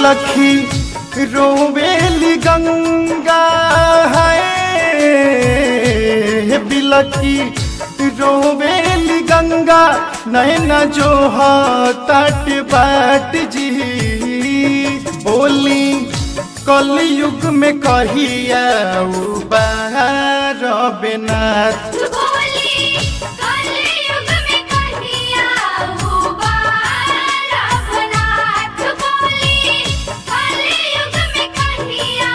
बिलखी रोवेली गंगा है बिलखी रोवेली गंगा नैना जो तट बाट जी बोली कलयुग में कहिया बाहर बेनाथ बोली कलयुग में कहिया वो बार रघुनाथ बोली कलयुग में कहिया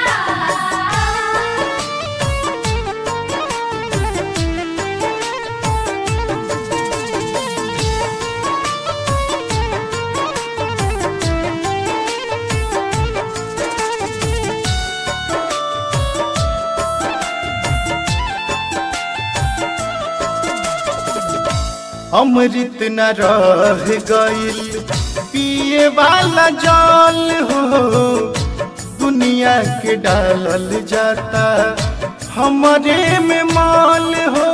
अमृत न रह गईल पिए वाला जल हो दुनिया के डालल जाता हमारे में माल हो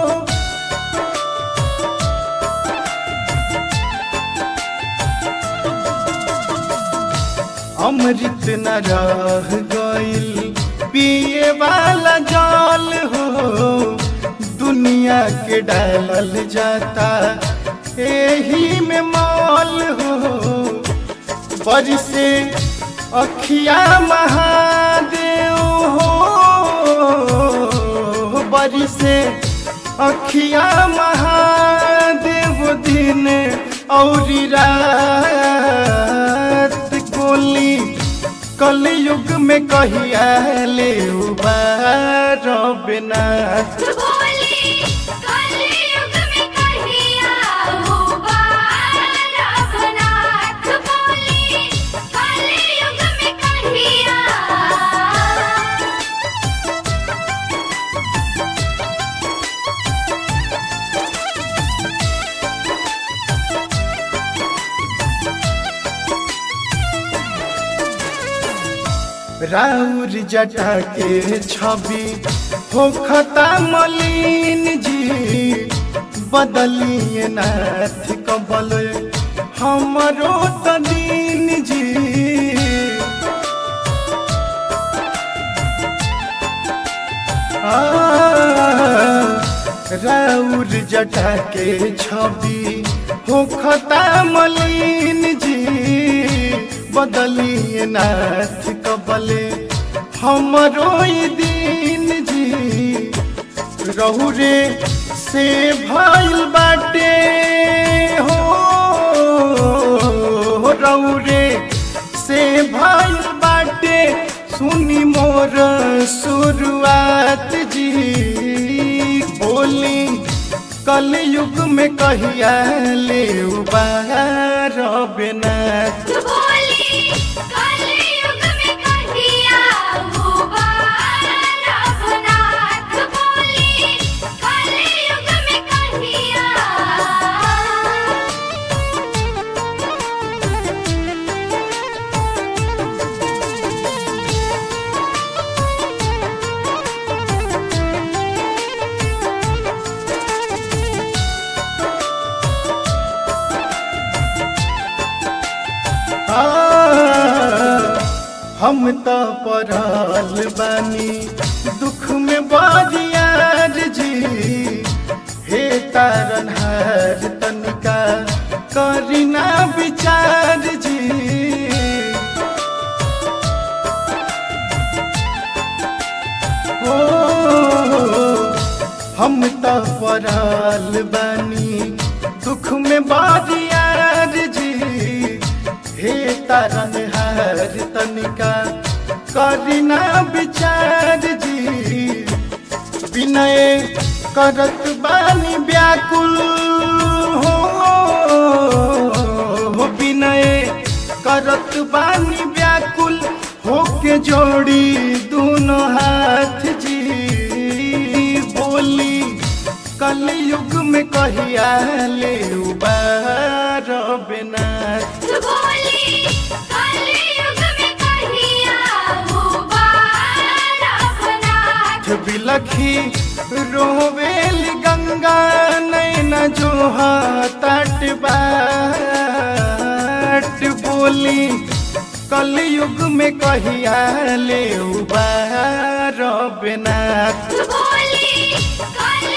अमृत न रह गईल पिए वाला जल हो दुनिया के डालल जाता एही में माल हो बरसे अखिया महादेव हो बरसे अखिया महादेव दिन और रात गोली कलयुग में कहिया ले उबार बेनाथ बोली कलयुग में कहिया वो बार रघुनाथ बोली कलयुग में कहिया राउर जटा के छवि होखता मलिन जी बदलिए नाथ कबल हमरो तदीन जी राउर जटा के छवि होखता मलिन जी बदलिए नाथ कबले हमरो ई दिन जी रहु रे से भइल बाटे हो रहु रे से भइल बाटे सुनी मोर शुरुआत जी बोली कलयुग में कहिया ले बाहर बेनाथ बोली कलयुग में कहिया वो बार रघुनाथ बोली कलयुग में कहिया आ, हम तो पड़ल बानी दुख में बाजियार जी हे तारनहार तनिका करीना विचार जी ओ हम तो पड़ल बानी दुख में बाजियार जी हे तरन हर तनिका करीना विचार जी विनय करत बानी व्याकुल हो विनय करत बानी व्याकुल होके जोड़ी दोनों हाथ जी बोली कलयुग में कहिया ले उबार बेनाथ बोली कलयुग में कहिया वो बार रघुनाथ बिलखी रोवेल गंगा नैना जो तट बाट बोली कलयुग में कहिया ले उबारब नाथ बोली कल